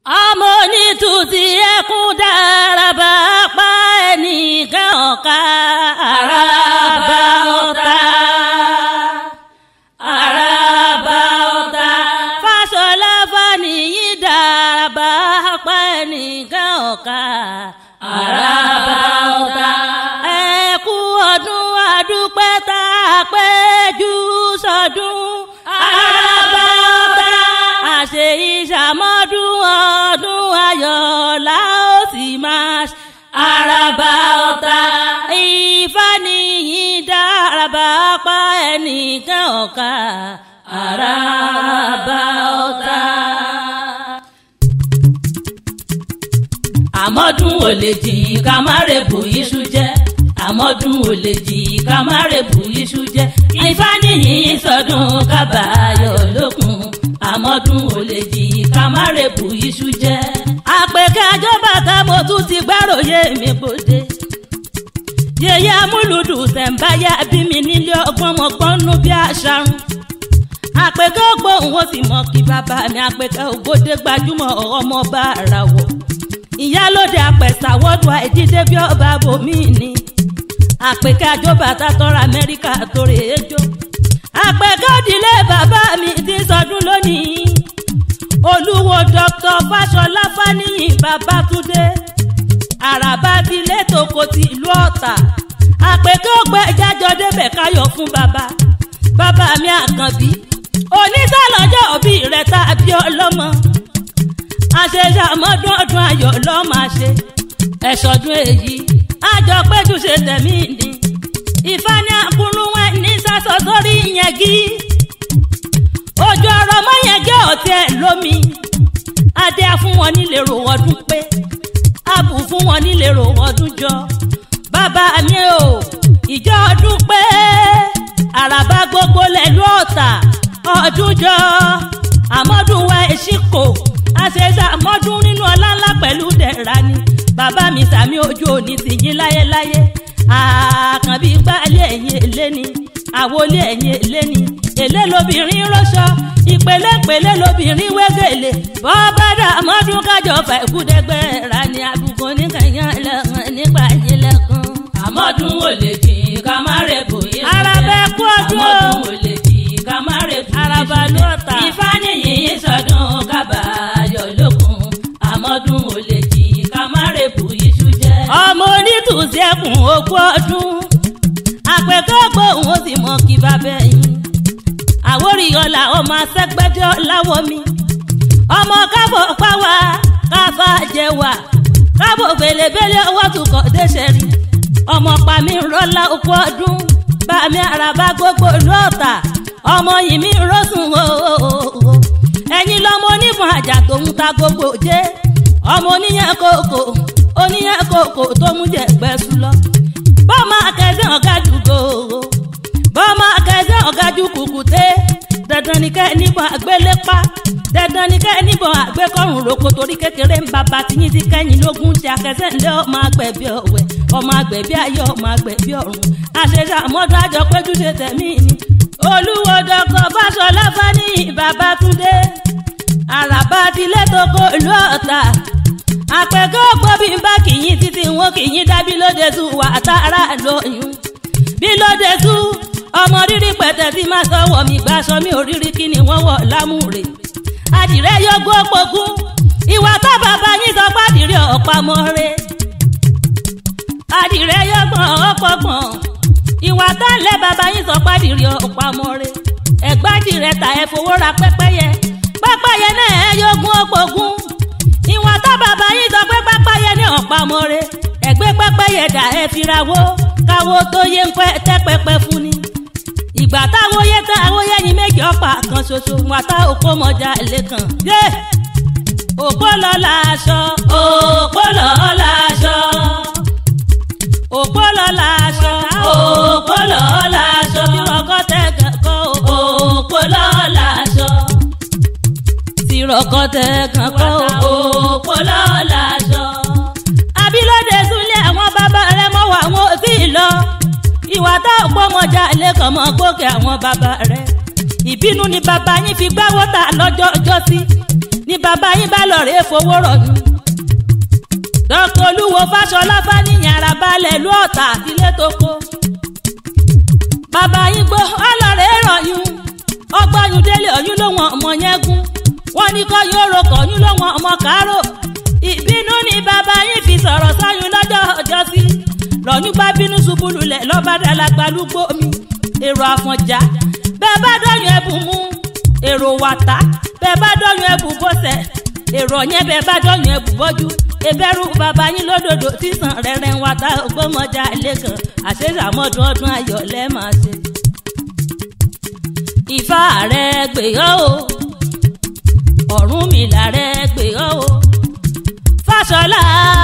ọmọ onítùtì ẹkún dáraba pa ẹnìkan ọ̀ka àràbà ọ̀tá àràbà ọ̀tá fàṣọlá fàníyí dáraba pa ẹnìkan ọ̀ka àràbà ọ̀tá ẹkú ọdún adúpẹ́ tá a péjú sọdún àràbà ọ̀tá àṣẹ ìṣàmọ́dún ọdún ayọ̀ la ó sì máa ṣe. àràbà ọ̀tá ifá nìyí dáraba pa ẹnìkan ọ̀ka àràbà ọ̀tá. àmọ́dún ò lè jì ká má rèbù iṣu jẹ́ àmọ́dún ò lè jì ká má rèbù iṣu jẹ́ ifá nìyí sọdún kábàáyọ̀ lókun àmọ́dún ò lè jì ká má rèbù iṣu jẹ́. àpèkẹ́ àjọba ká mo tún ti gbáròyé mi bòde. yèyé amúlùdù tẹ̀m̀báyà bí mi nílé ọgbọ́n mọ̀ gbọ́nú bí àṣàrùn. àpèkẹ́ ògbóhùn ó sì mọ kí bàbá mi àpèkẹ́ ògbódé gbajúmọ̀ ọmọ bá ara wọ̀. ìyálóde àpẹ̀sà wọ́dù àìdídé bí ọba bòmí ni. àpèkẹ́ àjọba tátọ́ra amẹ́ríkà tó rèé jó àpẹ̀kọ́dìlé bàbá mi ti sọdún lónìí olúwo dr fáṣọlá fáníyìn babátúndé àràbà tilé tòkò ti ìlú ọ̀tà àpẹ̀kọ́gbẹ́ jájọ débẹ̀ káyọ̀ fún bàbá bàbá mi àkànbí onítàlọ́jọ́ òbí rẹ̀ tàbí ọlọ́mọ àṣẹṣe àmọ́dún ọdún ayọ̀ lọ́ọ́ máa ṣe ẹ̀ṣọ́dún èyí àjọ péjú ṣe tẹ̀mí ni ìfá ní àkúrú wọn ní sásọ sórí yẹn gí ojú ọ̀rọ̀ mọ́ yẹn gé ọ̀tí ẹ̀ lómi adé á fún wọn nílé ro ọdún pé abù fún wọn nílé ro ọdún jọ bàbá mi ò ìjọ ọdún pé àràbà gbogbo lẹ́lú ọ̀tà ọdún jọ àmọ́dún wa èsìkò àṣẹṣe àmọ́dún nínú ọlá ńlá pẹ̀lú dẹ̀ra ni bàbá mi sàmì ojú òní ti yín láyéláyé àkànbí gbálẹ̀ ẹ̀yìn èlé ni àwọlé ẹ̀yìn èlé ni èlé lobìnrin rọ́ṣọ ìpele-pele lobìnrin wégele bọ́bádà mọ́dún kájọ fà ìkúdẹ́gbẹ́ ra ni àbùkù oníkàyàn lẹ́kàn nípa ìlẹ̀kùn. àmọ́dún ò lè jì ká má rè bò yé sùn. Arabẹ kú ọdún o. àmọ́dún ò lè jì ká má rè bò yé sùn. Araba ló ọ̀tà. ifá nìyí sọdún kábàáyọ̀ lókun àmọ́dún ò lè jì ká má rè bò yé sùn jẹ́. ọmọ onítùsí ẹkùn ogún ọdún àpẹkẹ gbóhùn ó sì mọ kí bàbá yín àwórí ọlà ọmọ asẹgbẹdẹ ọláwọ mi ọmọ kábọ páwa káfá jẹwà kábọ bèlèbèlè ọwọ tukọ déṣẹrí ọmọ pàmí rọlá okú ọdún bàmí àràbà gbogbo lọọta ọmọ yìí mi rọsùn ooo ẹyin lọmọ onífọn àjà tòun ta gbogbo jẹ ọmọ oníyàn kòkò oníyàn kòkò tó mú jẹgbẹ sùn lọ bọ́ọ̀mọ akẹ́sẹ̀ ọ̀gájú gòòrò bọ́ọ̀mọ akẹ́sẹ̀ ọ̀gájú kùkùté dandan ni kẹ́ níbọn àgbélépa dandan ni kẹ́ níbọn àgbékọ́rùn roko torí kékeré ń bàbá tiyín ti kẹ́yìn lógún ti akẹ́sẹ̀ ńlẹ́ ọmọ agbẹ̀bí ọ̀wẹ̀ ọmọ agbẹ̀bí ayé ọmọ agbẹ̀bí ọ̀run àṣẹṣe àmọ́dún àjọ péjú ṣe tẹ̀mí ni olúwo dọ́kọ̀ fáṣọlá fáníyì babátúndé àràbà tilé toko ìlú ọ̀tà àpẹ̀kọ́ gbọ́ bí n bá kìyìn títí wọn kìyìn dábí lóde tú wà tààrà lóyún bí lóde tú ọmọ rírí pẹ̀tẹ́ tí máa sọ̀wọ́ mi gbà sọ mi ò rírí kí ni wọ́n wọ̀ lámúre àdìrẹ yọgbó pogún ìwà tá bàbá yín sọ pàdìrẹ ọ̀pamọ́ re àdìrẹ yọgbọ̀n ọ̀pọ̀gbọ̀n ìwà tá lẹ́ bàbá yín sọ pàdìrẹ ọ̀pamọ́ re ẹ̀gbádìrẹ ta ẹ̀ fowó ra pẹ́pẹ́yẹ pẹ́pẹ́yẹ náà ẹ̀ yọgún ọ̀pọ̀gún ìwọ̀n tá bàbá yín sọ pé pápáyé ní ọ̀pamọ́re ẹ̀gbẹ́ pápáyé dà ẹ fira wo káwo tó yé ń pẹ́ tẹ́pẹ́pẹ́ fún ni. ìgbà táwo yé tán àwọn yẹ́yin méjì ọ̀pá kan ṣoṣo wọn tá òpó mọ́jà lẹ́kàn. yé òpó lọ làásọ òpó lọ láṣọ òpó lọ làásọ òpó lọ láṣọ bí wọn kọ́ tẹ́ kọ́ òpó lọ láṣọ tìrọ̀kọ́ tẹ́ kàn kọ́ òpó lọ láṣọ. abilóde súnlé àwọn bàbá rẹ mọ wà wọn ò tí ì lọ ìwà tá ò gbọmọjà lẹkọọ mọ gòkè àwọn bàbá rẹ ìbínú ni bàbá yín fi gbá wọ́tà lọ́jọ́ ọjọ́ sí ni ni bàbá yín bá lọ rèé fowó rọ̀yún. dr olúwo fáṣọlá fáníyàn ara balẹ̀ lú ọ̀tà àtìlẹ́ tó kó. bàbá yín gbọ́ ọlọ́rẹ̀ rọ̀yún ọgbọ́yún délé ọ̀yún ló wọn ọmọ yẹn gún wọ́n ní kọ́ yóò rokọ̀ ọ̀yún ló wọn ọmọ kárò ìbínú ni bàbá yín fi sọ̀rọ̀ sọ́yún lọ́jọ́ ọjọ́ sí lọ́yún bá bínú ṣubú lulẹ̀ lọ́ba dàlágbá lúgbó mi èrò àfọ̀njá bẹ́ẹ̀ bá dọ́yún ẹ̀bùn mú èrò wàtá bẹ́ẹ̀ bá dọ́yún ẹ̀bùn bọ́sẹ̀ èrò yẹn bẹ́ẹ̀ bá dọ́yún ẹ̀bùn bọ́jú ìbẹ̀rù bàbá yín lódòdó sísan rẹ̀rẹ̀ ń wàtá ògbómọjà lẹ́kàn àṣeyàmọ́dún ọdún ayọ̀ lẹ́ẹ̀ máa ṣe. Ifá rẹ̀ gbèyọ́ o Ọ̀rúnmìlà rẹ̀ gbèyọ́ o Fáṣọlá